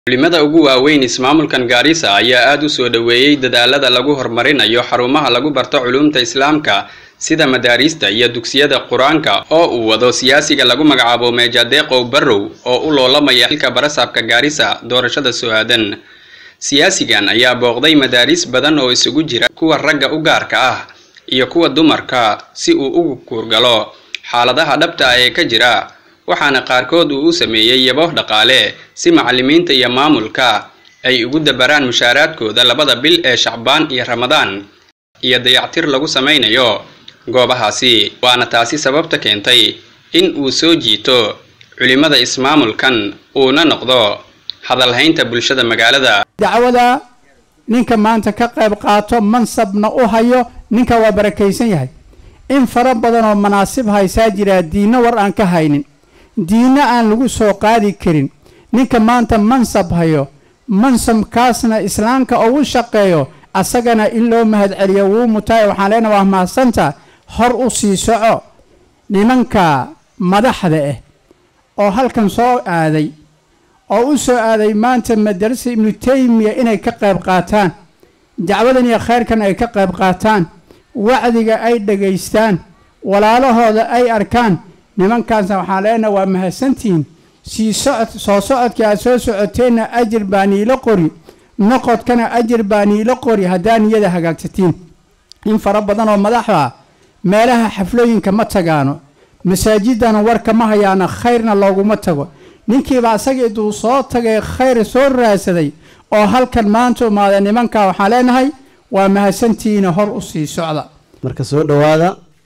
culimada ugu waaweyn ismaamulkan gaarisa ayaa aad u soo dhoweeyey dadaalada lagu horumarinayo xarumaha lagu barto culuumta islaamka sida madaariista iyo dugsiyada qur-aanka oo uu wado siyaasiga lagu magacaabo meejadeeqow barrow oo u loolamaya xilka barasaabka gaarisa doorashada soo aadan siyaasigan ayaa booqday madaariis badan oo isugu jira kuwa ragga u gaarka ah iyo kuwa dumarka si uu ugu kuurgalo xaaladaha dhabta ah ee ka jira waxaana qaarkood uu u sameeyey yabo dhaqaale si macallimiinta iyo maamulka ay ugu dabaraan mushaaraadkooda labada bil ee shacbaan iyo ramadaan iyo dayactir lagu samaynayo goobahaasi waana taasi sababta keentay in uu soo jiito culimada ismaamulkan uuna noqdo hadalhaynta bulshada magaalada dacwada ninka maanta ka qayb qaato mansabna u hayo ninka waa barakaysan yahay in fara badan oo manaasib haysaa jiraa diinno war aan ka haynin diinno aan lagu soo qaadi karin ninka maanta mansab hayo mansabkaasna islaamka ugu shaqeeyo asagana in loo mahad celiyo wuu mutaay waxaan leenaha waa mahadsanta hor u sii soco nimanka madaxda ah oo halkan soo aaday oo u soo aaday maanta madarasa ibnu taymiya inay ka qayb qaataan dacwadan iyo khayrkan ay ka qayb qaataan wacdiga ay dhegaystaan walaalahooda ay arkaan nimankaasna waxaan leenaha waa mahadsantihiin sii socod soo socodkii aad soo socoteenna ajir baa niilo qori noqodkana ajir baa niilo qori haddaa niyada hagaagsatiin in fara badan oo madaxda meelaha xaflooyinka ma tagaano masaajidana warka ma hayaana khayrna looguma tago ninkiiba asaga iduu soo tagay khayr soo raadsaday oo halkan maanta umaada nimanka waxaan leenahay waa mahadsantihiina hor u sii socda marka soo dhowaada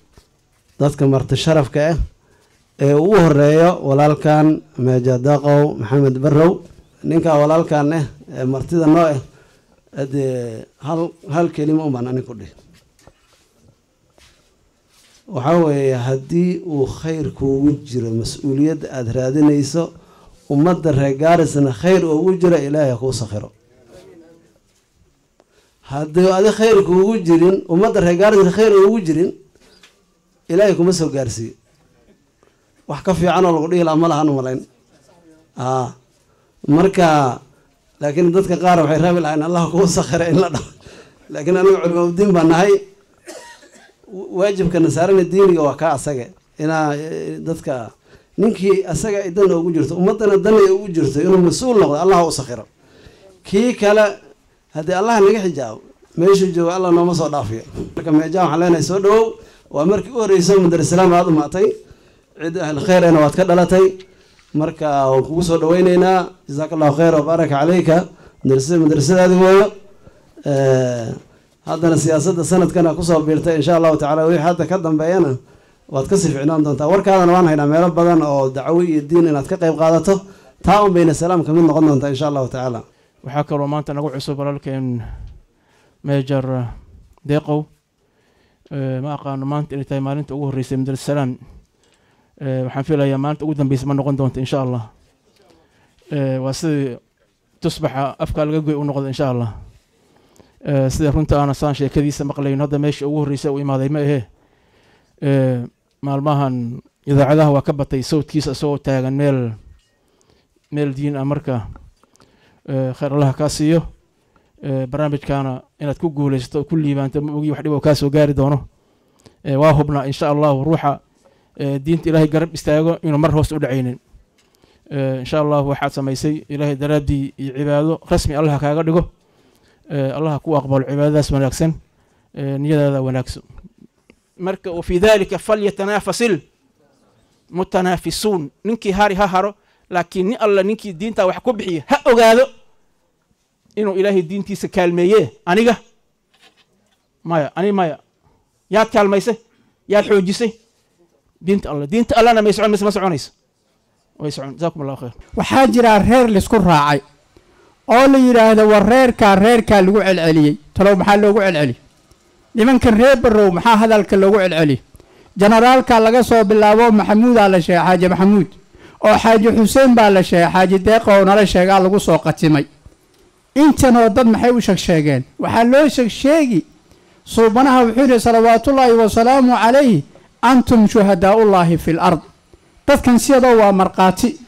dadka marti sharafka ah ee ugu horeeyo walaalkan meejadaqow maxamed barrow ninkaa walaalkan ah ee martida noo ah adee hal hal kelima unbaan anig ku dhihi waxaa weeye haddii uu khayr kuugu jiro mas-uuliyadda aada raadinayso ummadda reer gaarisna khayr ugu jiro ilaahay ha kuu sakhiro haddii adi khayr kuugu jirin ummadda reer gaarisna khayr ugu jirin ilaahay kuma soo gaarsiiyo wax ka fiican oo lagu dhihi laha ma lahan umalayn a marka laakiin dadka qaar waxay raabi lahayn allah kuu sakhira in la dhaho laakiin aniga culimaaudiin baa nahay waajibka nasaarana diiniga waa kaa asaga inaa dadka ninkii asaga ay dana ugu jirto ummadana dana ay ugu jirto inuu mas-uul noqdo allah u sakhiro kii kale haddii allah naga xijaabo meeshuu joogo allah nooma soo dhaafiyo marka meejaa waxaan leenahay soo dhawow waa markii u horeysa madarasalaam aada umaatay cid ahli khayrena waad ka dhalatay marka waan kugu soo dhaweyneynaa jasaaka allahu khayr wabaaraka caleyka madrasada madrasadaadi weeyo haddana siyaasadda sanadkana kusoo biirtay insha allahu tacala wixii hadda ka dambeeyana waad kasii ficnaan doontaa warkaadana waan haynaa meelo badan oo dacwo iyo diin inaad ka qayb qaadato taa un bayna salaam kamid noqon doontaa insha allahu tacaala waxaa kaloo maanta nagu cusub walaalkeen meejar deeqow ma aqaano maanta inay tahay maalinta ugu horreysay madrasalaan waxaan filayaa maalinta ugu dambeysa ma noqon doonto insha allah waa sidii tusbaxa afkaa laga goy u noqdo insha allah sida runta aana saan sheekadiisa maqlayn hadda meesha ugu horreysa u imaaday ma ahee maalmahan idaacadaha waa ka batay sawdkiisa isagoo taagan meel meel diin ah marka khayr allaha kaa siiyo barnaamijkaana inaad ku guuleysato oo ku liibaanto ma ogi wax dhib oo kaa soo gaari doono waa hubnaa insha allahu ruuxa diinta ilaahay garab istaago inuu mar hoos u dhacaynin insha allahu waxaad samaysay ilaahay daraaddii iyo cibaado rasmi allaha kaaga dhigo allaha ku aqbalo cibaadadaas wanaagsan niyadaada wanaagso marka wafii dalika falyatanaafasil mutanaafisuun ninkii hari ha haro laakiin nin alla ninkii diintaa wax ku bixiya ha ogaado inuu ilaahay diintiisa kaalmeeye aniga maya ani maya yaad kaalmaysay yaad xoojisay diinta alla diinta allana may socon mise ma soconayso way socon jazakum allahu khayr waxaa jiraa reer laisku raacay oo la yidhaahdo war reerkaa reerkaa lagu celceliyey talow maxaa loogu celceliyey nimankan reer barrow maxaa hadalka loogu celceliyey jenaraalka laga soo bilaabo maxamuudaa la sheegay xaaji maxamuud oo xaaji xuseen baa la sheegay xaaji deeqow nala sheegaa lagu soo qatimay intanoo dad maxay u sheegsheegeen waxaa loo sheegsheegi suubanaha wuxuu yidhi salawaatullaahi wasalaamu calayhi antum shuhadaaullaahi fi l ard dadkan siyadoo waa markhaati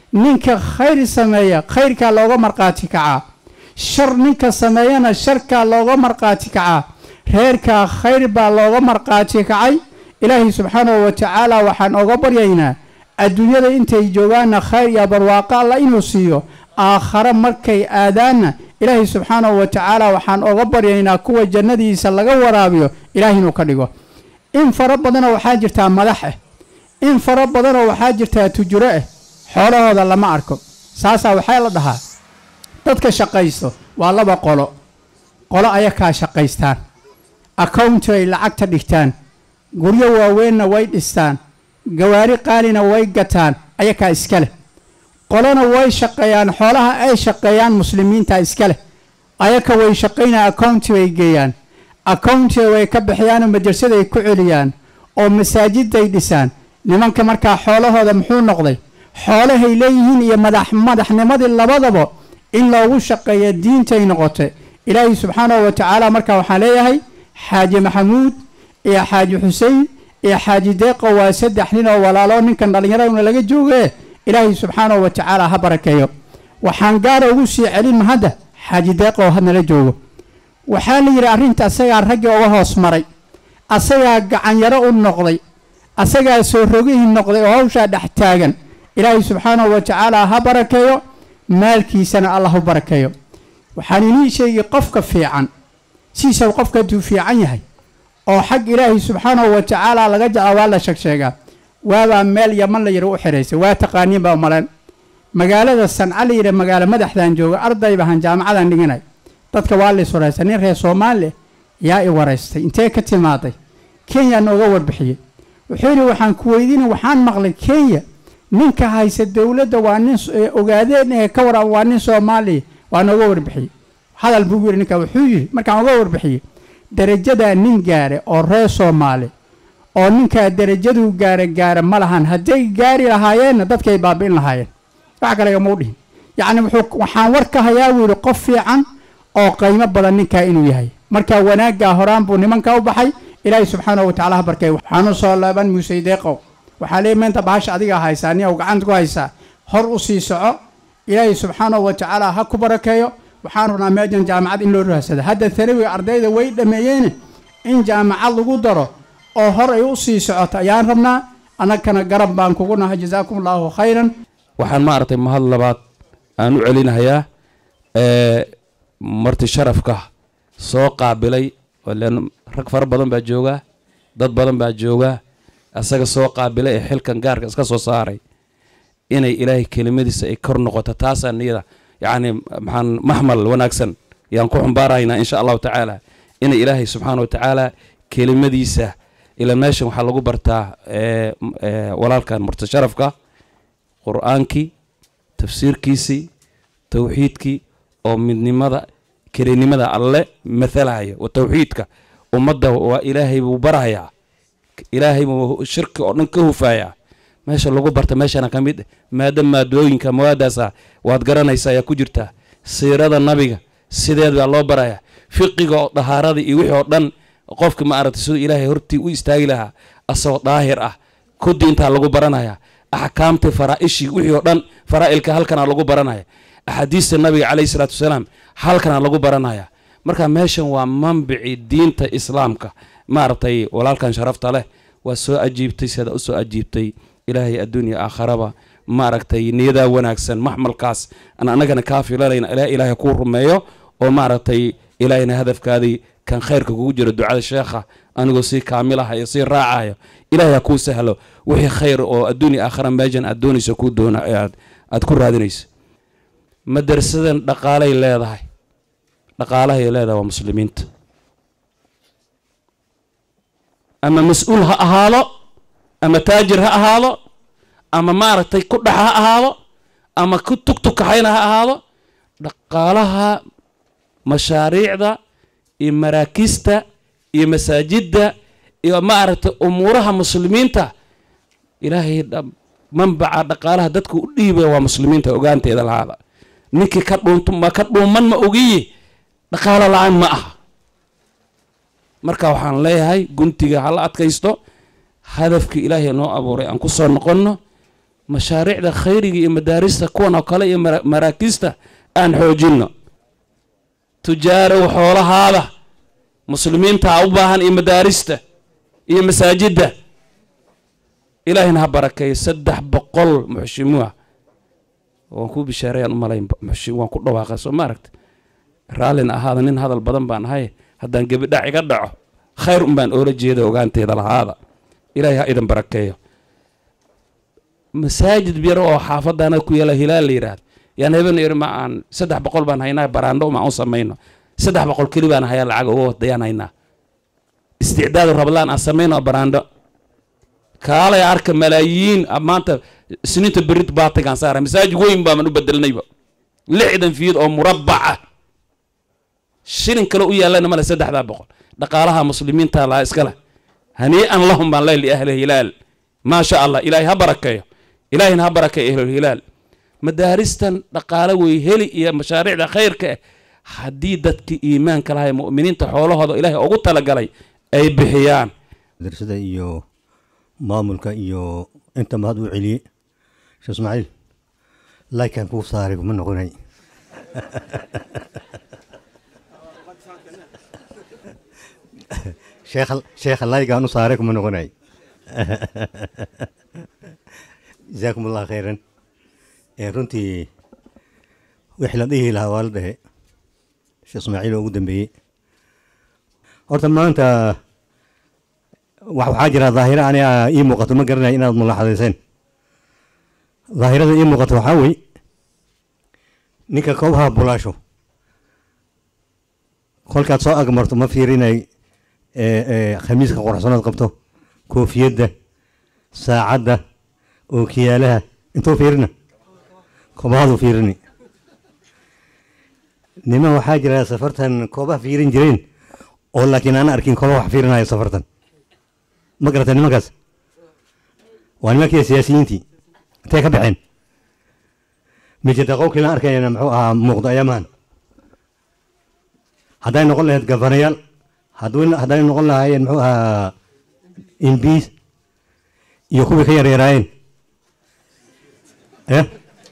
ninka khayr sameeya khayrkaa looga markhaati kacaa shar ninka sameeyana sharkaa looga markhaati kacaa reerkaa khayr baa looga markhaati kacay ilaahay subxaanahu wa tacaala waxaan oga baryaynaa adduunyada intay joogaanna khayr iyo barwaaqo alla inuu siiyo aakhare markay aadaanna ilaahay subxaanahu wa tacaala waxaan oga baryaynaa kuwa jannadiisa laga waraabiyo ilaahay inuu ka dhigo in fara badanoo waxaa jirtaa madax ah in fara badanoo waxaa jirtaa tujuro ah xoolahooda lama arko saasaa waxaa la dhahaa dadka shaqaysto waa laba qolo qolo ayakaa shaqaystaan accounti ay lacagta dhigtaan guryo waaweynna way dhistaan gawaari qaalina way gataan ayakaa iska leh qolona way shaqeeyaan xoolaha ay shaqeeyaan muslimiinta iska leh ayaka way shaqaynaa accounti bay geeyaan accountiga way ka bixiyaanoo madrasaday ku celiyaan oo masaajiday dhisaan nimanka markaa xoolahooda muxuu noqday xoolahay leeyihiin iyo madax madaxnimadii labadaba in loogu shaqeeya diintay noqotay ilaahay subxaanahu wa tacaala markaa waxaan leeyahay xaaji maxamuud iyo xaaji xuseen iyo xaaji deeqo waa saddex nin oo walaalo ninkan dhallinyaraduna laga jooge ilaahay subxaanahu wa tacaala ha barakeeyo waxaan gaara ugu sii celin mahadda xaaji deeqo oo hadnala joogo waxaa la yidhi arrinta asagaa raggii uga hoos maray asagaa gacanyaro u noqday asagaa soo rogihii noqday oo hawshaa dhex taagan ilaahay subxaanahu wa tacaala ha barakeeyo maalkiisana allah u barakeeyo waxaan inii sheegi qofka fiican siisau qofka hadduu fiican yahay oo xag ilaahay subxaanahu wa tacaala laga jecla waa la sheegsheegaa waabaa meel yaman la yidhi u xidhaysay waa taqaaniin baa maleen magaalada sanca la yidhi magaalo madaxdan jooga arday bahan jaamacadan dhiganay dadka waa la is waraysta nin reer soomaali yaa i waraystay intee ka timaaday kenya nooga warbixiyey wuxuu yidhi waxaan ku weydiina waxaan maqlay kenya ninka haysa dowladda waa nin ogaadeen ee ka waran waa nin soomaaliya waa nooga warbixiyey hadal buu yidhi ninka wuxuu yidhi markaan uga warbixiyey darajadaa nin gaare oo reer soomaali oo ninkaa darajaduu gaara gaara ma lahan hadday gaari lahaayeenna dadkay baabi'in lahaayeen wax kalegama u dhihin yacni wuxuu waxaan war ka hayaa buu yidhi qof fiican oo qiimo badan ninkaa inuu yahay marka wanaaggaa horaan buu nimanka u baxay ilaahay subxaanahu wa tacala ha barkay waxaanu soo laaban muusey deeqow waxaa leey meenta bahasha adigaa haysaa nia gacanta ku haysaa hor u sii soco ilaahay subxaanahu wa tacaala ha ku barakeeyo waxaan rabnaa meejan jaamacad in loo rahsada hadda tanawiga ardayda way dhammeeyeene in jaamacad lagu daro oo hor ay u sii socoto ayaan rabnaa annagana garab baan kugu nahay jazaakum allaahu khayran waxaan maaragtay mahad labaad aan u celinahayaa marti sharafka soo qaabilay rag fara badan baa joogaa dad badan baa joogaa asaga soo qaabilay ee xilkan gaarka iska soo saaray inay ilaahay kelimadiisa ay kor noqoto taasaa niyada yacni maxaan maxmal wanaagsan yaan ku xumbaarahaynaa insha allahu tacaala inay ilaahay subxaana wa tacaala kelimadiisa ila meeshan waxaa lagu bartaa walaalkan marti sharafka qur-aankii tafsiirkiisii towxiidkii oo midnimada kelinimada alle mathalahaya wa towxiidka ummadda waa ilaahay buu barahayaa ilaahay buu shirki oo dhan ka hufayaa meesha lagu barta meeshana ka mid maada maadooyinka mawaadaasa waad garanaysaa ayaa ku jirtaa siirada nabiga sideed baa loo barayaa fiqiga oo dahaarada iyo wixii oo dhan qofka ma aragtay siduu ilaahay hortii u istaagi lahaa asagoo daahir ah ku diintaa lagu baranaya axkaamtii faraa'ishii wixii oo dhan faraa'ilka halkana lagu baranaya axaadiista nabiga calayhi salaatu wasalaam halkana lagu baranaya marka meeshan waa manbici diinta islaamka maaragtay walaalkan sharafta leh waa soo ajiibtay sidaa usoo ajiibtay ilaahay adduunya aakharaba maaragtay niyadaa wanaagsan maxmalkaas aan annagana kaa filanayna ilaa ilaahay kuu rumeeyo oo maaragtay ilaahayna hadafkaadii kan khayrka kugu jiro ducada sheekha anigoo sii kaamilahayo sii raacayo ilaahay ha kuu sahlo wixii khayr oo adduunya aakhara meejan aad doonayso kuu doona aad aad ku raadinayso madrasadan dhaqaalay leedahay dhaqaalahay leedahay waa muslimiinta ama mas-uul ha ahaado ama taajir ha ahaado ama maaragtay ku dhax ha ahaado ama ku tugtukaxayna ha ahaado dhaqaalaha mashaariicda iyo maraakiista iyo masaajidda iyo maaragtay umuuraha muslimiinta ilaahay manbaca dhaqaalaha dadka u dhiibaya waa muslimiinta ogaanteeda lahaada ninkii ka dhuunto ma ka dhuuman ma ogiye dhaqaalo la-aan ma aha marka waxaan leeyahay guntiga hala adkaysto hadafkii ilaahay noo abuuray aan ku soo noqonno mashaariicda khayriga iyo madaarista kuwan oo kale iyo mara- maraakiista aan xoojinno tujaarow xoolahaada muslimiintaa u baahan iyo madaarista iyo masaajidda ilaahina ha barakeeyo saddex boqol muxshimuha waan kuu bishaarayaan u malayn muxshi waan ku dhawaaqay soo ma aragta raallina ahaada nin hadal badan baan ahay haddaan gebidhac iga dhaco khayr un baan oola jeeda ogaanteeda lahaada ilaahay ha idin barakeeyo masaajid yar oo xaafadaana ku yaala hilaal la yidhaahdo yaan haben yidhi ma aan saddex boqol baan haynaa baraandho ma u samayno saddex boqol keli baan hayaa lacag uga wadayaan haynaa isticdaadu rablaan aan samayno baraandho kaalay arka malaayiin ah maanta siniinta berit baatigaan saara masaajid weyn baaman u bedelnayba lixdan fiid oo murabbac ah shilin kale u yaallana male saddexdaa boqol dhaqaalaha muslimiinta laa iskale hanii'an lahum baan leh liahli hilaal maa sha allah ilaahay ha barakeeyo ilaahayna ha barakeeyo ahlulhilaal madaaristan dhaqaale wey heli iyo mashaariicda khayrka ah haddii dadkii iimaanka lahay mu'miniinta xoolahooda ilaahay ugu talagalay ay bixiyaan madrasada iyo maamulka iyo inta mahad u celiyey sheekh ismaaciil laykan kuu saaray kuma noqonay sheekha sheekha laygaan u saaray kuma noqonay jazaakum allah khayran ee runtii wixii la dhihi lahaa waa la dhehe sheekh ismaaciil oo ugu dambeeyey horta maanta wax- waxaa jira daahiro aniga ii muuqato ma garanaya inaad mulaxadayseen daahirada ii muuqato waxaa wey ninka koobaha bulaasho kolkaad soo agmarto ma fiirinay ee, ee, khamiiska quruxsanood qabto koofiyadda saacadda ookiyaalaha intuu fiirina koobahadu fiirini niman waxaa jira safartan koobaha fiirin jireen oo laakiin aan arkin kooba wax fiirinaya safartan ma garata nimankaas waa nimankii siyaasiyiintii intay ka baxeen mijada qowkii la arkayana muxuu ahaa muuqdo ayaamahan hadday noqon lahayd gafanayaal hadduu- hadday noqon lahaayeen muxuu ahaa imbiis iyo kuwii ka yaryaraayeen eh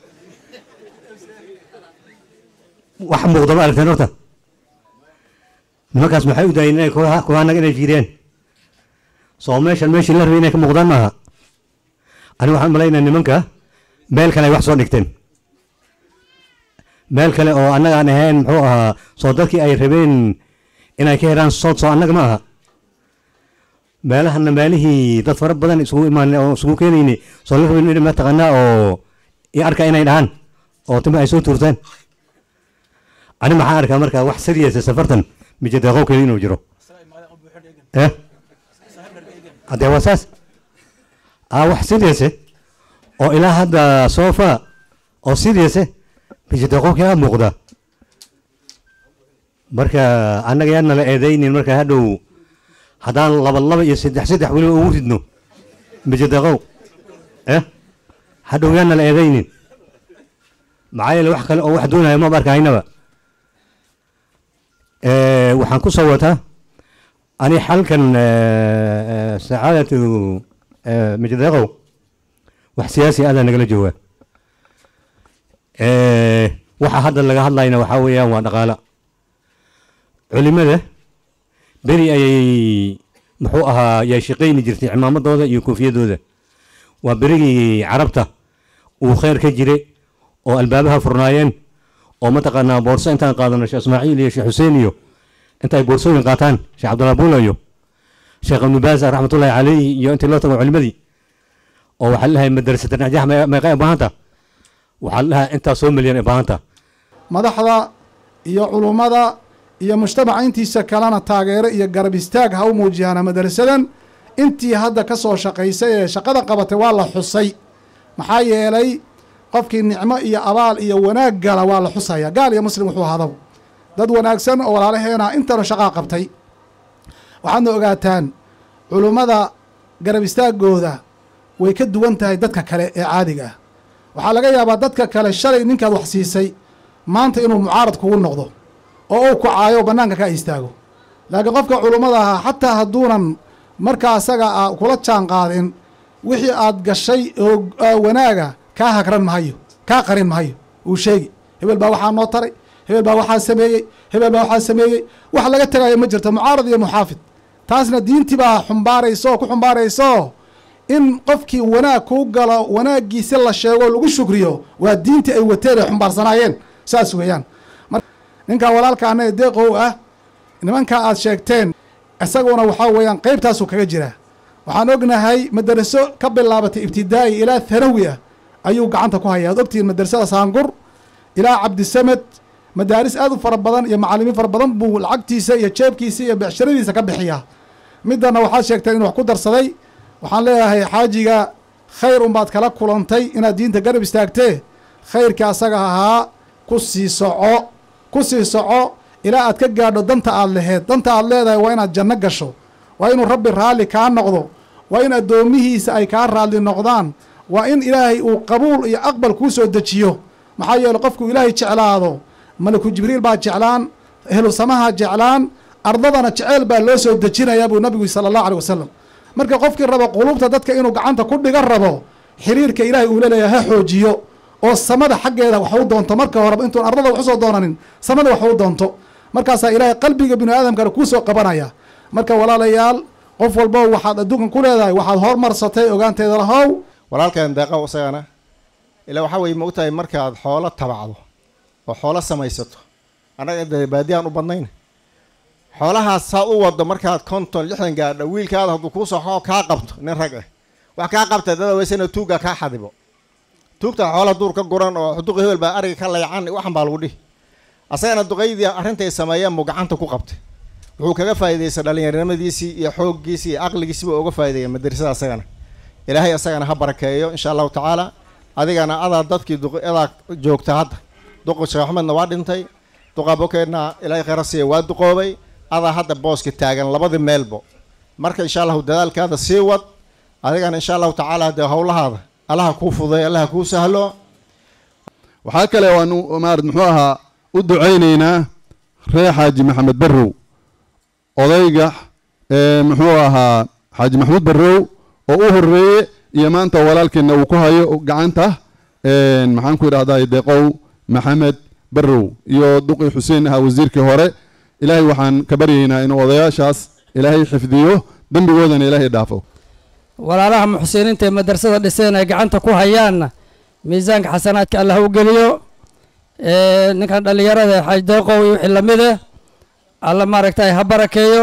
wax muuqdo ma aragteen horta nimankaas maxay u daayeen inay kuwa kuwa annaga inay fiiriyeen soo meeshan meeshii la rabay inay ka muuqdaan maaha aniga waxaan malaynaya nimanka meel kale ay wax soo dhigteen meel kale oo annaga aan ahayn muxuu ahaa soo dadkii ay rabeen inay ka helaan sood soo annaga ma aha meelahana meelihii dad fara badan isugu imaan oo isugu keenayni soo la rabin in mataqaanaa oo i arka inay dhahaan oo timo ay soo tuurtaan ani maxaa arkaa marka wax sariyasa safartan mijada qowkeeda inuu jiro eh haddee waa saas aa wax sidiise oo ilaa hadda soofa oo sidiise mijada qowkii aa muuqda marka annaga yaa nala eedaynin marka hadhow haddaan laba laba iyo saddex saddex weliba ugu ridno mijada qow eh hadhow yaa nala eedaynin maxaa yeele wax kale oo wax doonaya maba arkahaynaba Eh, waxaan ku soo wataa ani xalkan eh, eh, sacaadatu eh, majdeeqow wax siyaasi adaa nagala jooga Eh, waxa hadda laga hadlayna waxaa weeyaan waa dhaqaala culimada beri ayay muxuu ahaa yay shaqayni jirtay cimaamadooda iyo koofiyadooda waa berigii carabta uu kheyr ka jiray oo albaabaha furnaayeen oo mataqaanaa boorso intaan qaadano sheekh ismaaciil iyo sheekh xuseen iyo intay boorsooyin qaataan sheekh cabdullah buula iyo sheekh ibnu baas raxmatullahi caleyhi iyo intii loo tago culimadii oo waxaa lahay madrasata najax meeqa ee baahanta waxaa lahaa intaa soo milyan ee baahanta madaxda iyo culummada iyo mujtamaca intiisa kalena taageero iyo garab istaag ha u muujiyaana madrasadan intii hadda ka soo shaqaysay ee shaqada qabatay waa la xusay maxaa yeelay qofkii nicmo iyo abaal iyo wanaag gala waa la xusaya gaal iyo muslim wuxuu hadabo dad wanaagsan oo walaalaheena intana shaqaa qabtay waxaadna ogaataan culummada garab istaagooda way ka duwan tahay dadka kale ee caadiga ah waxaa laga yaabaa dadka kale shalay ninkaad wax siisay maanta inuu mucaarad kugu noqdo oo uu kacaayo bannaanka ka istaago laakiin qofka culummada ahaa xataa hadduunan markaa asaga a kula jaan qaadin wixii aad gashay oo wanaaga kaa hagran mahayo kaa qarin mahayo uu sheegi hebel baa waxaa noo taray hebel baa waxaa sameeyey hebel baa waxaa sameeyey wax laga tagayo ma jirto mucaarad iyo muxaafid taasna diintii baa xumbaaraysa oo ku xumbaaraysaoo in qofkii wanaag kuu galo wanaaggiisi la sheego lagu shukriyo waa diintii ay wateen ay xumbaarsanaayeen saas weeyaan ninkan walaalka annaga deeqow ah nimankaa aad sheegteen isaguna waxaa weeyaan qeybtaasuu kaga jiraa waxaan ognahay madaraso ka bilaabatay ibtidaa'i ilaa thanawi ah ayuu gacanta ku haya ad ogtihiin madarasada saangur ilaa cabdisamed madaaris aad u fara badan iyo macalimiin fara badan buu lacagtiisa iyo jeebkiisa iyo becshiradiisa ka bixiyaa midana waxaad sheegteen inuu wax ku darsaday waxaan leeyahay xaajiga khayr unbaad kala kulantay inaad diinta garab istaagtee khayrkii asaga ahaa ku sii soco ku sii soco ilaa aad ka gaadho danta aad laheed danta aad leedahay waa inaad janno gasho waa inuu rabbi raalli kaa noqdo waa in addoomihiisa ay kaa raalli noqdaan waa in ilaahay uu qabuul iyo aqbal kuu soo dejiyo maxaa yeele qofkuu ilaahay jeclaado malaku jibriil baa jeclaan ehlu samaha jeclaan ardadana jeceyl baa loo soo dejinayaa buu nabigu sala allahu aleh wasalam marka qofkii rabo quluubta dadka inuu gacanta ku dhiga rabo xiriirka ilaahay uu leleeyahay ha xoojiyo oo samada xaggeeda wax u doonto marka horeba intuun ardada wax usoo doonanin samada wax u doonto markaasaa ilaahay qalbiga bini aadamkana kuu soo qabanaya marka walaalayaal qof walbo waxaad adduunkan ku leedahay waxaad hormarsatay ogaanteeda lahow walaalkan deeqow isagana ilaa waxaa weye maogtahay markaad xoolo tabacdo oo xoolo samaysato annaga dee baadiyaan u badnayn xoolahaas saad u wado markaad konton lixdan gaadho wiilkaada hadduu kuu soxo kaa qabto nin rag ah wax kaa qabta dada weysena tuugga kaa xadibo tuugta xoola duur ka guran oo duqi hebel baa ariga ka laycan waxan baa lagu dhihi asagana duqaydii arrintay sameeyeen buu gacanta ku qabtay wuxuu kaga faa'iidaystay dhallinyarinimadiisii iyo xooggiisii iyo caqligiisiiba uga faa'ideeyay madrasada asagana ilaahay asagana ha barakeeyo insha allahu tacaala adigana adaa dadkii duqadaa joogta hadda duqa sheekh axmedna waa dhintay duqa bokeedna ilaahay khayra siiya waa duqoobay adaa hadda booska taagan labadii meelbo marka insha allahu dadaalkaada sii wad adigana insha allahu tacaala dee howlahaada allaha kuu fuday allaha kuu sahlo waxaa kale waanu maarad muxuu ahaa u ducaynaynaa reer xaaji maxamed barrow odayga muxuu ahaa xaaji maxamuud barrow oo u horeeye iyo maanta walaalkeena uu ku hayo gacanta maxaan ku idhahdaa deeqow maxamed barrow iyo duqi xuseen ahaa wasiirkii hore ilaahay waxaan ka baryaynaa inuu odayaashaas ilaahay xifdiyo dembigoodana ilaahay dhaafo walaalaha muxsiniinta ee madrasada dhiseen ay gacanta ku hayaanna miisaanka xasanaadka allah u geliyo ninkan dhallinyarada ee xaaj deeqow iyo wixii lamid eh alla maaragtay ha barakeeyo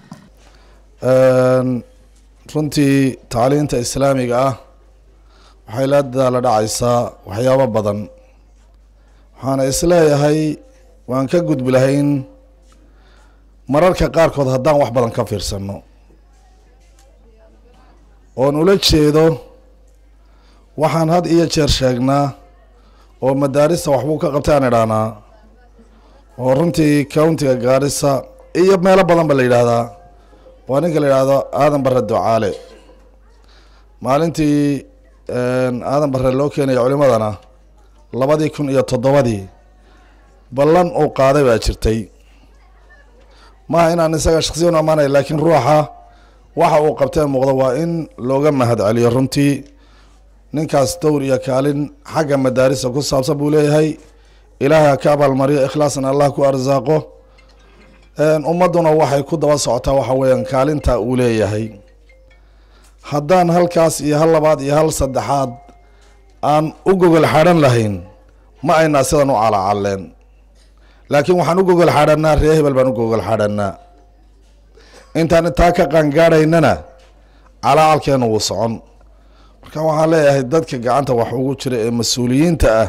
runtii tacliinta islaamiga ah waxay la dadaala dhacaysaa waxyaabo badan waxaana isleeyahay waan ka gudbi lahayn mararka qaarkood haddaan wax badan ka fiirsanno oon ula jeedo waxaan had iyo jeer sheegnaa oo madaarista waxbuu ka qabtay aan idhahnaa oo runtii countiga gaarisa iyo meelo badan ba la yidhaahdaa waa ninka la yidhaahdo aadan bare ducaale maalintii aadan bare loo keenaya culimadana labadii kun iyo toddobadii ballan uu qaaday baa jirtay maaha inaan isaga shaksiyan u amaanay laakiin ruuxa waxa uu qabtee muuqdo waa in looga mahad celiyo runtii ninkaas dowr iyo kaalin xagga madaarista ku saabsan buu leeyahay ilaahay ha ka abaalmariyo ikhlaasna allah ku arsaaqo ummadduna waxay ku daba socotaa waxa weeyaan kaalinta uu leeyahay haddaan halkaas iyo hal labaad iyo hal saddexaad aan u gogol xadhan lahayn ma aynaa sidan u calacalleen laakiin waxaan u gogol xadhanaa ree hebel baan u gogol xadhanaa intaan taa ka qaangaadhaynana calacalkeenu wuu socon marka waxaan leeyahay dadka gacanta wax ugu jira ee mas-uuliyiinta ah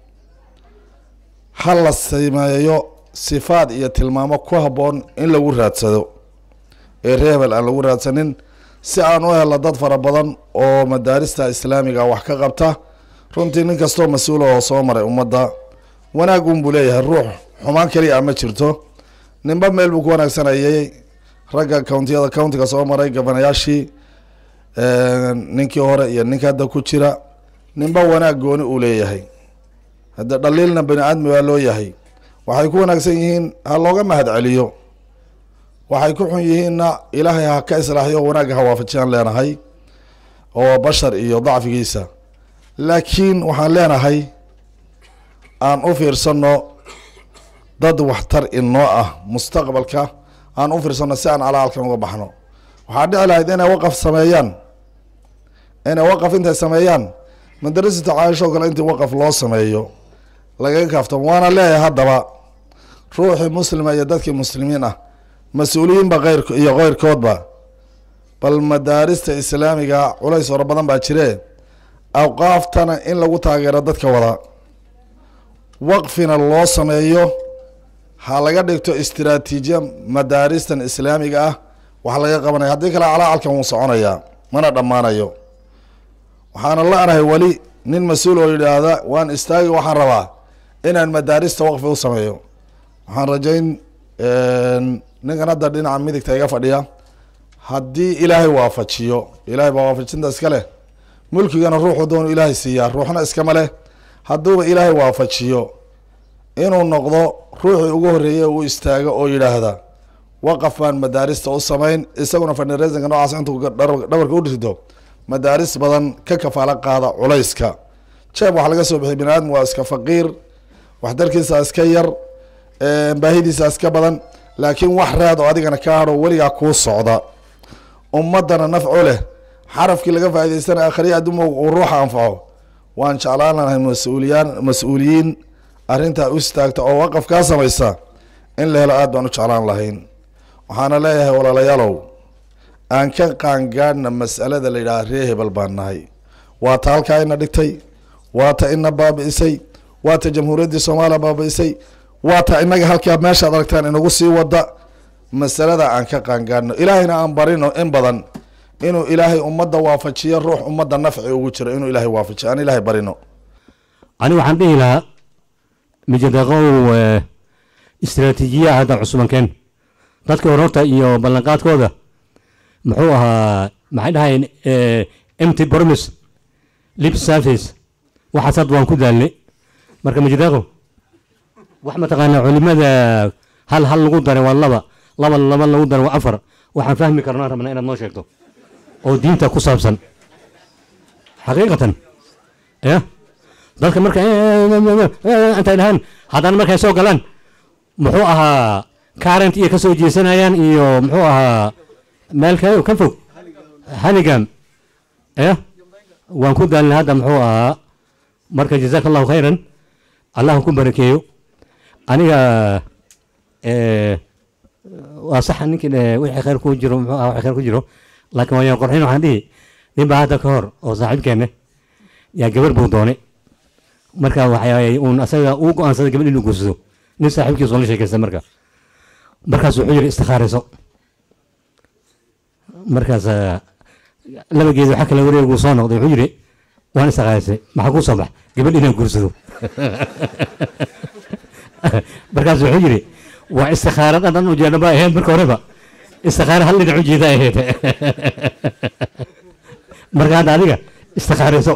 ha la sameeyo sifaad iyo tilmaamo ku habboon in lagu raadsado ee ree hebel aan lagu raadsanin si aan u helno dad fara badan oo madaarista islaamiga wax ka qabta runtii nin kastoo mas-uul oo soo maray ummadda wanaag unbuu leeyahay ruux xumaan keliya a ma jirto ninba meel buu ku wanaagsanayay ragga countiyada countiga soo maray gabanayaashii ninkii hore iyo ninka hadda ku jira ninba wanaag gooni uu leeyahay hadda dhaliilna bani aadmi waa loo yahay waxay ku wanaagsan yihiin ha looga mahad celiyo waxay ku xun yihiinna ilaahay ha ka islaaxiyo wanaagga ha waafajiyaan leenahay oo waa bashar iyo dacfigiisa laakiin waxaan leenahay aan u fiirsanno dad waxtar inoo ah mustaqbalka aan u fiirsanno si aan calaalkan uga baxno waxaa dhici lahayd inay waqaf sameeyaan inay waqaf intay sameeyaan madarasata caaisha oo kale intii waqaf loo sameeyo lagaga kaaftamo waana leeyahay haddaba ruuxii muslima iyo dadkii muslimiin ah mas-uuliyiinba keyr iyo keyrkoodba bal madaarista islaamiga culays fara badan baa jire awqaaftana in lagu taageero dadka wada waqfina loo sameeyo ha laga dhigto istiraatiijiya madaaristan islaamiga ah wax laga qabanaya haddii kale calaacalkan wuu soconayaa mana dhammaanayo waxaana la-nahay weli nin mas-uul oo yidhaahda waan istaagi waxaan rabaa inaan madaarista waqfi u sameeyo waxaan rajayn ninkan hadda dhinaca midigta iga fadhiya haddii ilaahay waafajiyo ilaahay baa waafajinta iska leh mulkigana ruuxu doonu ilaahay siiyaa ruuxna iskama leh hadduuba ilaahay waafajiyo inuu noqdo ruuxii ugu horreeyey uu istaago oo yidhaahda waqaf baan madaarista u samayn isaguna fandhareesanka noocaas intuu dhabarka u dhirdo madaaris badan ka kafaalo qaada culayska jeeb waxaa laga soo bixiyay bini aadam waa iska faqiir waxdarkiisa iska yar baahidiisa iska badan laakiin wax raad oo adigana ka hadho weligaa kuu socda ummadana nafco leh xarafkii laga faa'idaystana akhriya adduuma uu ruuxa anfaco waan jeclaan lahay mas-uuliyaan mas-uuliyiin arrintaa u istaagta oo waqaf kaa samaysa in la helo aad baan u jeclaan lahayn waxaana leeyahay walaalayaalow aan ka qaangaadhna mas'alada la yidhaha ree hebel baan nahay waa ta halkaa ina dhigtay waa ta ina baabi'isay waa ta jamhuuriyaddii soomaaliya baabi'isay waa ta inaga halkaa meeshaad aragtaan inagu sii wada masalada aan ka qaangaadhno ilaahayna aan barino in badan inuu ilaahay ummadda waafajiyo ruux ummadda nafci ugu jiro inuu ilaahay waafajiyo aan ilaahay barino ani waxaan dhihi lahaa mijadaqow istiraatiijiya hadda cusubankeen dadka hore horta iyo ballanqaadkooda muxuu ahaa maxay dhahayeen empty promise lip service waxaas hadda waan ku daalnay marka mijadaqow wax mataqaanaa culimada hal hal lagu daray waa laba laba laba lagu daray waa afar waxaan fahmi karnaan rabnaa inaad noo sheegto oo diinta ku saabsan xaqiiqatan ya dadka marka intay dhahaan haddana markay soo galaan muxuu ahaa current iyo kasoo jeesanayaan iyo muxuu ahaa meel ka ka fog hanigam ya waan ku daalnay hadda muxuu ahaa marka jazaaka allahu khayran allah ku barakeeyo aniga waa sax ninkii wixii khayr ku jiro muxuu ahaa wixii khayr ku jiro laakiin waa yaan qorxin waxaan dhihi nin baa hadda ka hor oo saaxiibkeenne yaa gabar buu doonay marka waxay uun asaga uu go-aansaday gabadh inuu guursado nin saaxiibkiisu la sheekaysta marka markaas wuxuu yidhi istikhaarayso markaas laba geed waxa kale wareeguu soo noqday wuxuu yidhi waan istikhaaraysay maxaa kuu soo bax gabadh inaan guursado markaas wuxuu yidhi waa istikhaarad dhan ujeedha ba ahayd marka horeba istikhaara hal dhinac ujeeda ahayd marka hadda adiga istikhaarayso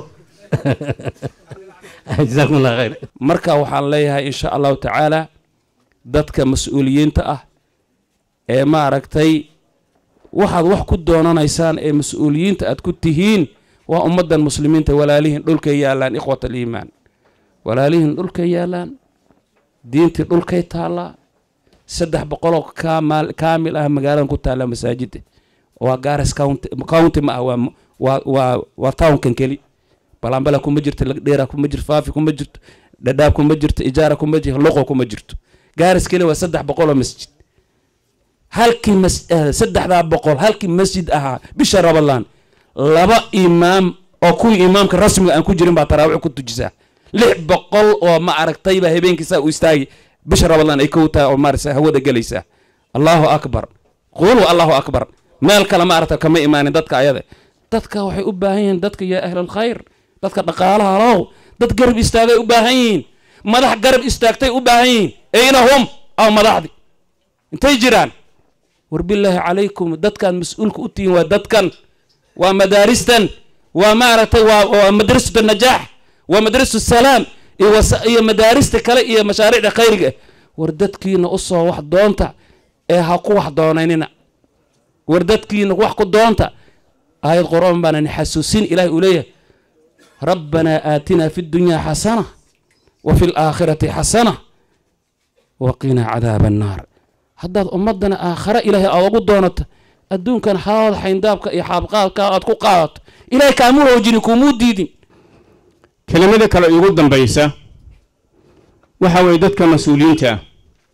jazaakum allah khayr marka waxaan leeyahay insha allahu tacaala dadka mas-uuliyiinta ah ee maaragtay waxaad wax ku doonanaysaan ee mas-uuliyiinta aad ku tihiin waa ummaddan muslimiinta walaalihiin dhulkay yaallaan ikhwat aliimaan walaalihiin dhulkay yaallaan diintii dhulkay taallaa saddex boqoloo kaamaal kaamil ah magaaladan ku taallaa masaajida waa gares county county ma ah waa waa waa waa townkan keli balambala kuma jirto lagdheera kuma jirto faafi kuma jirto dhadhaab kuma jirto ijaara kuma jirto loqo kuma jirto gaaris keli waa saddex boqoloo masjid halkii mas saddexdaa boqol halkii masjid ahaa bisha rabalaan laba imaam oo kuwii imaamka rasmiga aan ku jirin baa taraawiix ku tujisaa lix boqol oo ma aragtay baa habeenkiisaa u istaagi bisha rabalaan ay kow tahay oo maarasa hawada gelaysaa allahu akbar qulu allahu akbar meel kale ma aragta kama imaanin dadka ayada dadka waxay u baahan yihiin dadka yaa ahlalkhayr dadka dhaqaalaha low dad garab istaagay u baahan yihiin madax garab istaagtay u baahan yihiin ayna hum aw madaxdi intay jiraan war bilaahi calaykum dadkaan mas-uulka u tihiin waa dadkan waa madaaristan waa maaragtay waa waa madrasatu najaax waa madrasatu salaam iyo wasa iyo madaarista kale iyo mashaariicda khayriga war dadkiina usoo wax doonta ee ha ku wax doonaynina war dadkiina wax ku doonta aayad qor-aan baanani xasuusin ilahay uu leeyahay rabbanaa aatinaa fi ddunyaa xasana wa fi alaakhirati xasana wa qinaa cadaaba annaar haddaad ummaddana aakhare ilaahay aad ugu doonato adduunkan xaalada xayndaabka iyo xaabqaadka aad ku qaadato ilahay kaamuu hoojini kuumuu diidin kelimada kale iigu dambaysa waxa weeye dadka mas-uuliyiinta ah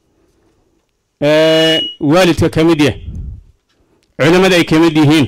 ee waalidka ka mid yah culimmada ay ka mid yihiin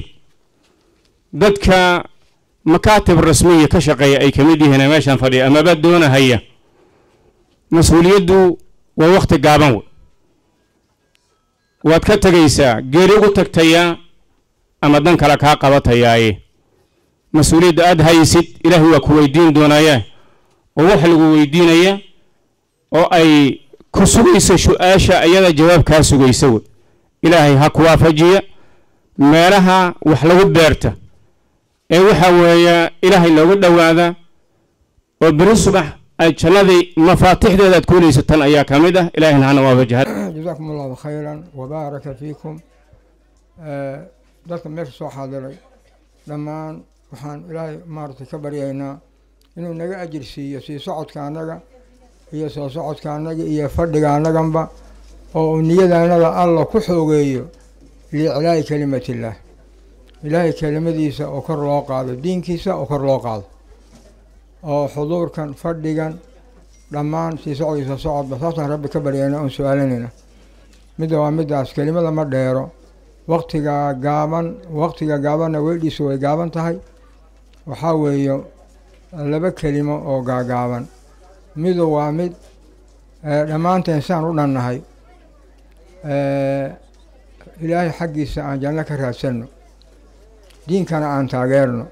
dadka makaatib rasmiya ka shaqeeya ay ka mid yihiin ee meeshan fadhiya amaba doonahaya mas-uuliyaddu waa wakhti gaaban wey waad ka tegaysaa geeri ugu tagtayaa ama dan kale kaa qabatayaaye mas-uuliyadda aada haysid ilaahay waa ku weydiin doonaya oo wax lagu weydiinaya oo ay ku sugayso su-aasha ayada jawaab kaa sugaysa wey ilaahay ha ku waafajiya meelaha wax lagu beerta ee waxa weeye ilaahay looga dhowaada oo beri subax ay jannadii mafaatixdeeda aad kuulaysa tan ayaa ka mid ah ilaahayna hana waafajiha جزاكم الله خيرا وبارك فيكم آه، dadka meesha soo xaadiray dhammaan waxaan ilaahay maaragtay ka baryaynaa inuu naga ajir siiyo sii socodka annaga iyo soo socodka annaga iyo fadhiga annaganba oo uu niyadaanada alla ku xoogeeyo liiclaa'i kelimatillah ilaahay kelimadiisa oo kor loo qaado diinkiisa oo kor loo qaado oo xuduurkan fadhigan dhammaan sii socodkiisa socodba saasaan rabbi ka baryayna oon su-aalanayna midda waa middaas kelimada ma dheero waktiga gaaban waktiga gaabanna weydhiisu way gaaban tahay waxaa weeye laba kelimo oo gaagaaban midu waa mid eh, dhammaanteen saan u dhannahay eh, ilaahay xaggiisa aan janno ka raadsanno diinkana aan taageerno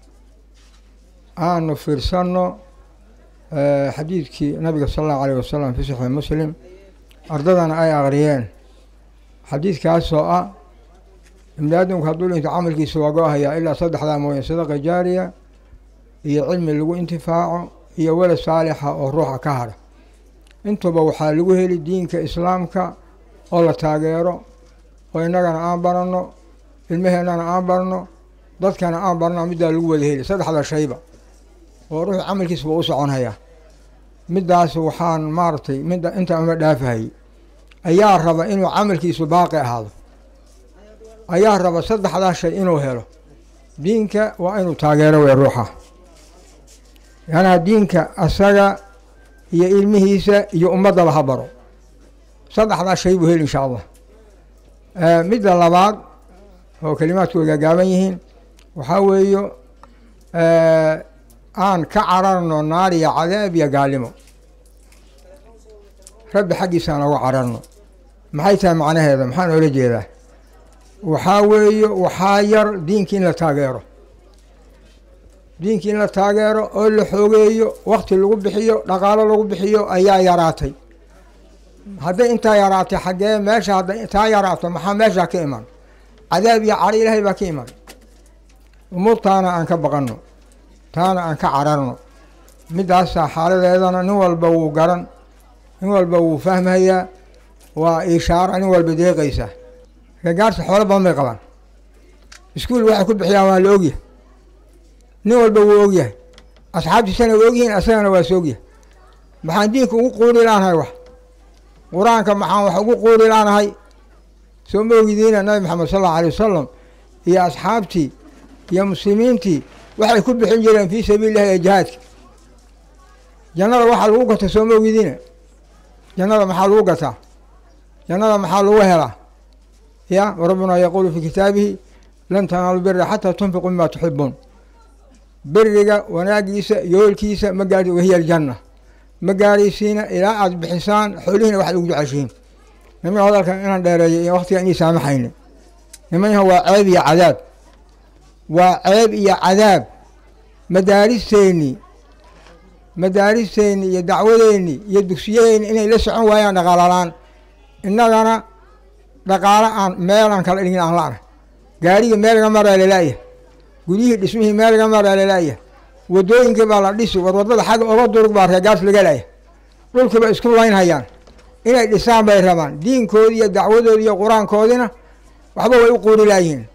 aanu fiirsanno eh, xadiidkii nabiga sala allahu alayh wasalam fi saxiix muslim ardadana ay aqriyeen xadiidkaasoo ah ibni aadamku hadduu dhinto camalkiisa waa go-ahayaa ilaa saddexdaa mooye sadaqa jaariya iyo cilmi lagu intifaaco iyo welad saalixa oo ruuxa ka hadha intuba waxaa lagu heli diinka islaamka oo la taageero oo innagana aan baranno ilmaheennana aan barno dadkana aan barno middaa lagu wada heli saddexda shayba oo ruuxu camalkiisa waa u soconhayaa middaas waxaan maaragtay midda inta uma dhaafahayay ayaa raba inuu camalkiisu baaqi ahaado ayaa raba saddexdaa shay inuu helo diinka waa inuu taageero wey ruuxa yaanaa diinka asaga iyo ilmihiisa iyo ummaddaba ha baro saddexdaa shay buu heli insha allah midda labaad oo kelimaadku way gaagaaban yihiin waxaa weeyo aan ka cararno naar iyo cadaab iyo gaalimo rabbi xaggiisa aan uga cararno maxay tahay macnaheeda maxaan oola jeedaa waxaa weeyo waxaa yar diinkii in la taageero diinkii in la taageero oo la xoogeeyo wakti lagu bixiyo dhaqaalo lagu bixiyo ayaa yaraatay hadday intaa yaraatay xaggee meesha hadday taa yaraato maxaa meeshaa ka iman cadaab iyo caro ilaahay baa ka iman umuurtaana aan ka baqanno taana aan ka cararno middaasaa xaaladeedana nin walba wuu garan nin walba wuu fahmayaa waa ishaara nin walba deeqaysa reegaarta xoolo badan bay qabaan iskuul waxay ku bixiyaan waa la ogyahay nin walba wuu ogyahay asxaabtiisana waa ogyihiin asagana waa is ogyahay maxaan diinka ugu quuri laanahay wax qur-aanka maxaan wax ugu quuri laanahay soo ma ogidiina nabi maxamed sal allau alay wasalam iyo asxaabtii iyo muslimiintii waxay ku bixin jireen fii sabiili illahi ee jihaadka jannada waxaa lagu gata soo ma ogidiina jannada maxaa lagu gataa jannada maxaa lagu helaa ya rabbuna yaquulu fi kitaabihi lan tanaalu bira xataa tunfiqu mima tuxibuun beriga wanaagiisa yoolkiisa ma gaari wahiya aljanna ma gaaraysiina ilaa aada bixisaan xoolihiina waxaad ugu jeceshihiin niman hadalkan inaan dheereeyo iyo waktiga inii saamaxayna nimanyaha waa ceeb iyo cadaab waa ceeb iyo cadaab madaaristeennii madaaristeennii iyo dacwadeennii iyo dugsiyaheenni inay la socon waayaan dhaqaalalaan innagana dhaqaalo aan meelaan kala dhigin aan la-na gaarigii meel laga maraa lalaaya guryihii dhismihii meel laga maraa lalaaya wadooyinkii baa la dhisi war waddada xagga oga durug baa reegaas laga laaya dhulkiiba isku laynhayaan inay dhisaan bay rabaan diinkoodii iyo dacwadoodii iyo qur-aankoodina waxba way u quuri laayihiin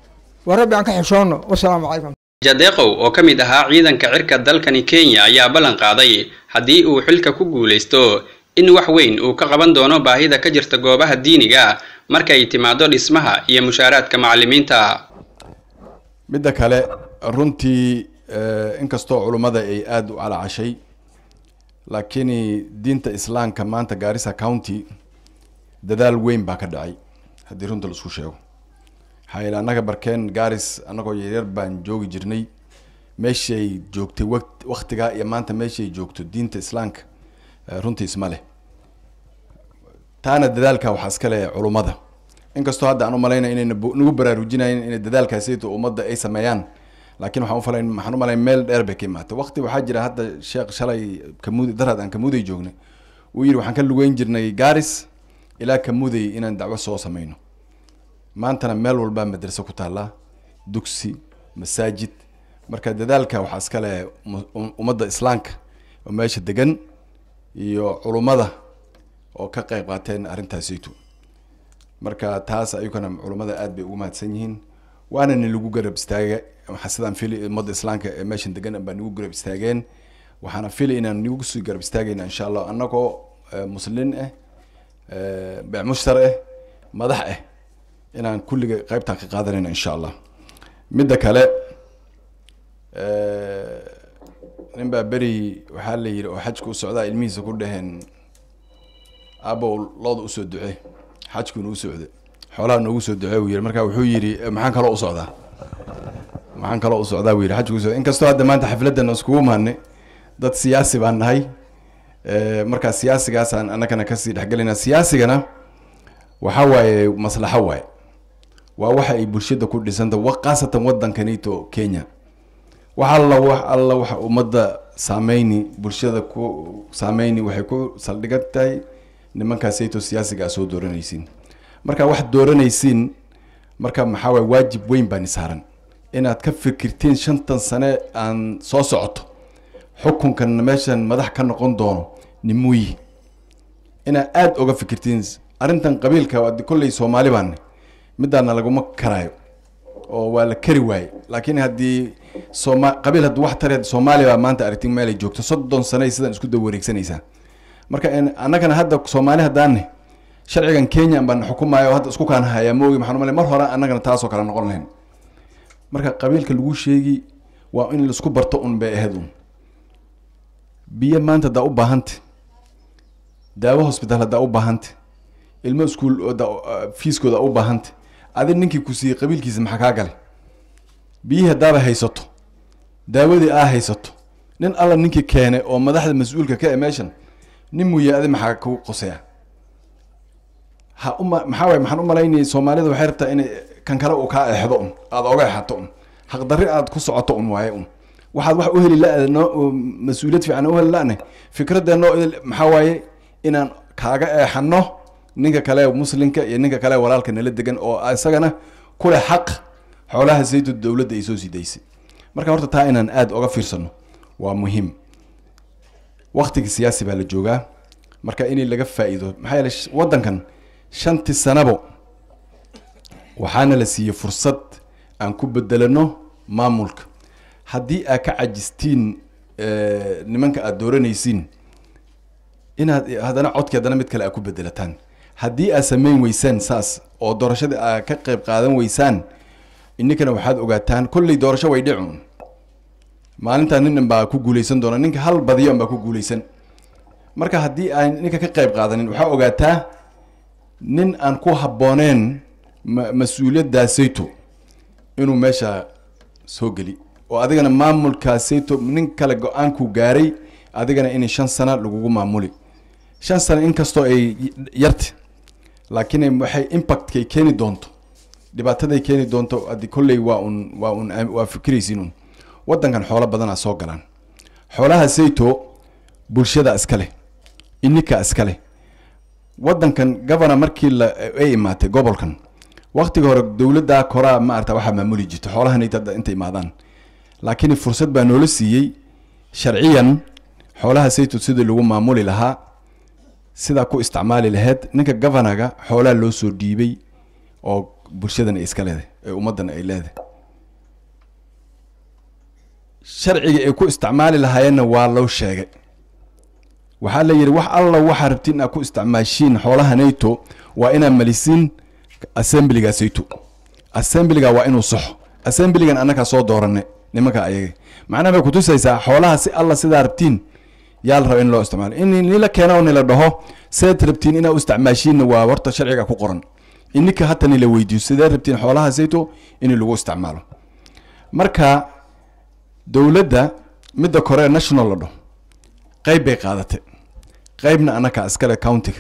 waa rabbi aan ka xishoonno wasalaamu calaykum jadeeqow oo ka mid ahaa ciidanka cirka dalkani kenya ayaa ballan qaaday haddii uu xilka ku guulaysto in wax weyn uu ka qaban doono baahida ka jirta goobaha diiniga markay timaado dhismaha iyo mushaaraadka macallimiinta midda kale runtii inkastoo culummada ay aada u calacashay laakiin diinta islaamka maanta gaarisa county dadaal weyn baa ka dhacay haddii runta laisku sheego maxaa yeele annaga barkeen gaaris annagoo yaryar baan joogi jirnay meeshay joogtay waqt waktigaa iyo maanta meeshay joogto diinta islaamka runtii isma leh taana dadaalka waxaa iska leh culummada inkastoo hadda aan u malaynaya inay nagu baraarujinayen inay dadaalkaasiyto ummadda ay sameeyaan laakiin waxaan ufalay waxaan u malay meel dheer bay ka imaatay waqti waxaa jira hadda sheekh shalay kamuudi darad aan kamuuday joognay uu yidhi waxaan ka lugeyn jirnay gaaris ilaa kamuuday inaan dacwo soo sameyno maantana meel walbaa madraso ku taallaa dugsi masaajid marka dadaalka waxaa iska leh ummadda islaamka oo meesha degan iyo culummada oo ka qayb qaateen arrintaasaytu marka taas ayukana culummada aad bay ugu mahadsan yihiin waana ni lagu garab istaaga waxaa sidaan fili ummadda islaamka ee meeshan degan baa nagu garab istaageen waxaana fili inaan nagu sii garab istaagayna insha allah annagoo muslin ah beecmushtar ah madax ah inaan kulliga qaybtaan ka qaadanayna insha allah midda kale nin baa beri waxaa la yidhi oo xajka u socdaa ilmihiisa ku dhaheen aabow looda usoo duce xajkuuna u socda xoolaha noogu soo duce uu yidhi marka wuxuu yidhi maxaan kaloo u socdaa maxaan kaloo u socdaa buu yidhi xajku usocda inkastoo hadda maanta xafladdan iskugu maadnay dad siyaasi baan nahay markaa siyaasigaasaan annagana kasii dhexgelayna siyaasigana waxaa waaye maslaxo waaye waa waxa ay bulshada ku dhisanta khaasatan waddankanito kenya wax alla wax alla waxa ummadda saameyni bulshada ku saameyni waxay ku saldhigan tahay nimankaasayto siyaasiga aa soo dooranaysiin marka wax dooranaysiin marka maxaa waay waajib weyn baan isaaran inaad ka fikirtiin shantan sane aan soo socoto xukunkan meeshan madax ka noqon doono nimuyi inaad aada uga fikirtiin arrintan qabiilka kolley soomaali baane midaana laguma karaayo oo waa la kari waaye laakiin haddii sooma qabiil haddii wax tare soomaaliya baa maanta aragtin meelay joogto soddon sanay sidan isku da wareegsanaysaa marka annagana hadda soomaali haddaane sharcigan kenya baan xukumaayo hadda isku kaan hayaa moogi maxaan umale mar hore annagana taasoo kale noqon lahayn marka qabiilka lagu sheegi waa in laisku barto un bay ahayd un biyo maanta haddaa u baahanta daawo hosbitaal haddaa u baahanta ilmo iskuul fiiskooda u baahanta adi ninkii ku siiyey qabiilkiisa maxaa kaa galay biyihii haddaaba haysato daawadii aa haysato nin alla ninkii keenay oo madaxda mas-uulka ka e meeshan nin muuye adi maxaa ku qoseya ha uma maxaa waay maxaan u malaynayay soomaalida waxay rabtaa inay kan kale uu kaa eexdo un aada oga exato un xaqdarri aad ku socoto un waaye un waxaad wax u heli la noo mas-uuliyad fiican u heli lane fikradeenno maxaa waaye inaan kaaga eexano ninka kale muslimka iyo ninka kale walaalka nala degan oo isagana kuleh xaq xoolaha saytu dowladda ay soo sidaysay marka horta taa inaan aada oga fiirsano waa muhiim waktiga siyaasi baa la joogaa marka inay laga faa-iido maxaa yeele waddankan shantii sanabo waxaana la siiyey fursad aan ku bedelano maamulka haddii aad ka cajistiin nimanka aada dooranaysiin inaad haddana codki haddana mid kale aad ku bedelataan haddii aad sameyn weysaan saas oo doorashada aad ka qayb qaadan weysaan ininkana waxaad ogaataan kolley doorasho way dhicun maalintaa nin baa ku guuleysan doona ninka hal badiyo baa ku guuleysan marka haddii aan ninka ka qayb qaadanin waxaa ogaataa nin aan ku habbooneen ma- mas-uuliyadaasayto inuu meesha soo geli oo adigana maamulkaasayto nin kale go-aanku gaaray adigana in shan sana lagugu maamuli shan sana inkastoo ay yarta laakiin waxay impactkay keeni doonto dhibaataday keeni doonto adi kolley waa un waa un waa fikiraysiin un waddankan xoolo badanaa soo galaan xoolaha sayto bulshada iska leh ininka iska leh waddankan governor markii la ay imaatay gobolkan waktiga hore dowladda koraa maarata waxaa maamuli jirta xoolahan hadda inta imaadaan laakiin fursad baa noola siiyey sharciyan xoolaha sayto sidii lagu maamuli lahaa sidaa ku isticmaali lahayd ninka governaga xoolaha loo soo dhiibay oo bulshadan ay iska leedahay ee ummaddan ay leedahay sharciga ay ku isticmaali lahaayeenna waa loo sheegay waxaa la yidhi wax alla waxaa rabtiin inaad ku isticmaashiin xoolaha nato waa inaad malisiin assemblyga sayto assemblyga waa inuu saxo assemblygan annagaa soo dooranay nimanka ayaga macnaha bay kutusaysaa xoolaha si alla sidaa rabtiin yaa la raba in loo isticmaalo in nila keena oo nila dhaho seed rabtiin inaad u isticmaashiinna waa horta sharciga ku qoran ininka hata nila weydiiyo sidee rabtiin xoolaha sayto in lagu isticmaalo marka dowladda midda kore national la dhaho qayb bay qaadatay qaybna annaka iskale countiga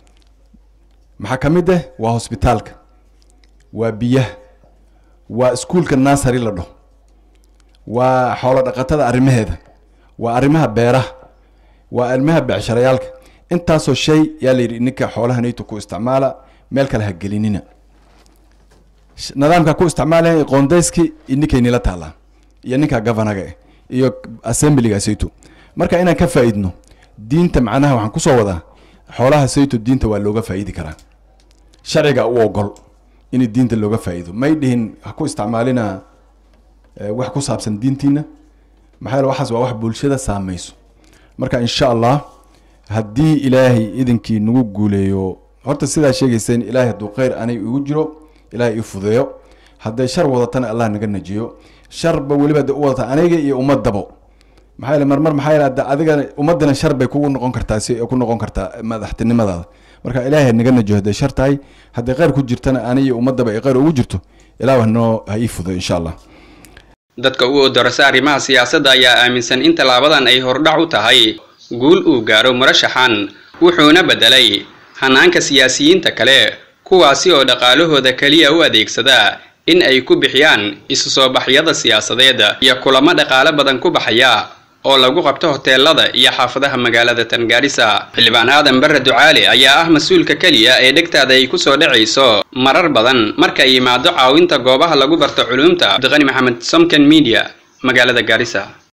maxaa ka mid ah waa hosbitaalka waa biyaha waa iskuulka nasary la dhaho waa xoolo dhaqatada arrimaheeda waa arrimaha beeraha waa arrimaha becsharayaalka intaasoo shay yaa la yidhi ninka xoolaha nato ku isticmaala meel kale ha gelinina nidaamka ku isticmaalaya qoondayski ninkay nila taalaa iyo ninka governaga eh iyo assemblyga sayto marka inaan ka faa'iidno diinta macnaha waxaan kusoo wadaa xoolaha sayto diinta waa looga faa'iidi karaa sharciga u ogol in diinta looga faa'iido may dhihin ha ku isticmaalina wax ku saabsan diintiina maxaa yeele waxaas waa wax bulshada saamayso marka insha allah haddii ilaahay idinkii nagu guuleeyo horta sidaa sheegayseen ilaahay hadduu kheyr anay igu jiro ilaahay ii fudeeyo hadday shar wadatana allah naga najiyo sharba weliba hadday u wadata aniga iyo ummadabo maxaa yeele marmar maxaa yeele hadda adiga ummadana shar bay kugu noqon kartaa si ku noqon kartaa madaxtinimadaada marka ilaahay naga najiyo hadday shar tahay hadday kheyr ku jirtana ani iyo ummadaba ay kheyr ugu jirto ilaah noo ha ii fudeeyo insha allah dadka u odorasa arrimaha siyaasadda ayaa aaminsan in tallaabadan ay hordhac u tahay guul uu gaaro murashaxan wuxuuna beddelay hanaanka siyaasiyiinta kale kuwaasi oo dhaqaalahooda keliya u adeegsada in ay ku bixiyaan isu soo baxyada siyaasadeed iyo kulamo dhaqaale badan ku baxaya oo lagu qabto hoteelada iyo xaafadaha magaalada tangaarisa xildhibaan aadan barre ducaale ayaa ah mas-uulka keliya ee dhegtaada ay ku soo dhacayso marar badan marka ay yimaado caawinta goobaha lagu barto culuumta cabdiqani maxamed somken media magaalada gaarisa